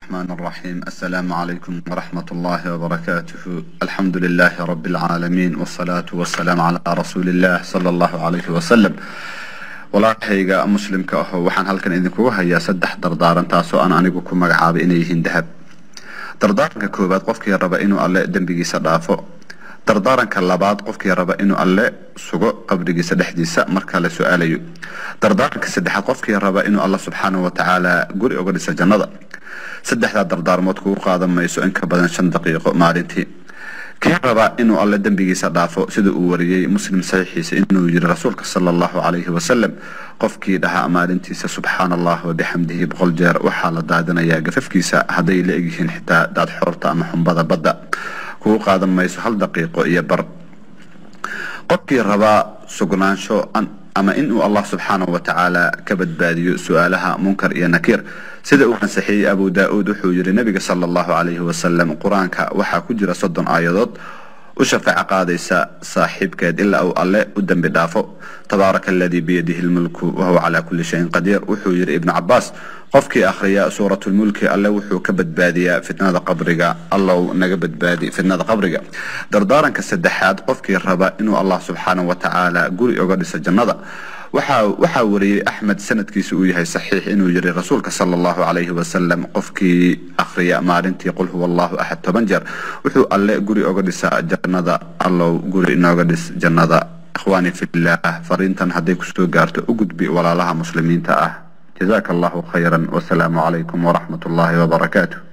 الرحمن الرحيم السلام عليكم ورحمة الله وبركاته الحمد لله رب العالمين والصلاة والسلام على رسول الله صلى الله عليه وسلم walaalkayga muslimka aho waxaan halkan idinkugu hayaa saddex dardaaran taasoo aan anigu ku magacaabay inay yihiin dahab dardaaranka koowaad qofkii raba inuu alle dembigiisa dhaafo dardaaranka labaad qofkii raba inuu alle sugo qabrigiisa dhexdiisa marka la su-aalayo dardaaranka saddexaad qofkii raba inuu alle subxaanahu watacaala guri uga dhisa jannada saddexdaa dardaarmood kugu qaadan mayso in ka badan shan daqiiqo maalintii kii raba inuu alle dembigiisa dhaafo sida uu wariyey muslim saxiixiisa inuu yiri rasuulka sala allahu calayhi wasalam qofkii dhahaa maalintiisa subxaana allah wabixamdihi boqol jeer waxaa la daadinayaa gafafkiisa hadday la egyihiin xitaa daad xoorta ama xumbada badda kugu qaadan mayso hal daqiiqo iyo bar qofkii rabaa sugnaansho ama inuu allah subxaanahu watacaala ka badbaadiyo su-aalaha munkar iyo nakiir sida uu ansaxiyey abu daa-uud wuxuu yihi nabiga sala allahu calayhi wasalam qur-aanka waxaa ku jira soddon aayadood u shafaaco qaadaysa saaxiibkeed ilaa uu alle u dembi dhaafo tabaaraka aladii biyadihi lmulku wahuwa calaa kulli shayin qadiir wuxuu yihi ibnu cabaas qofkii akhriya suuratulmulki alle wuxuu ka badbaadiyaa fitnada qabriga allow naga badbaadi fitnada qabriga dardaaranka saddexaad qofkii raba inuu allah subxaanahu watacaala guri uga dhiso jannada waxaa wariyey axmed sanadkiisa uu yahay saxiix inuu yiri rasuulka sala allahu calayhi wasalam qofkii akhriya maalintii qul huwa allahu axad toban jeer wuxuu alle guri oga dhisaa jannada allow guri inooga dhis jannada ikhwaani fillah fariintan hadday kusoo gaarto u gudbi walaalaha muslimiinta ah jazaaka allahu khayran wasalaamu calaykum waraxmat ullahi wabarakaatu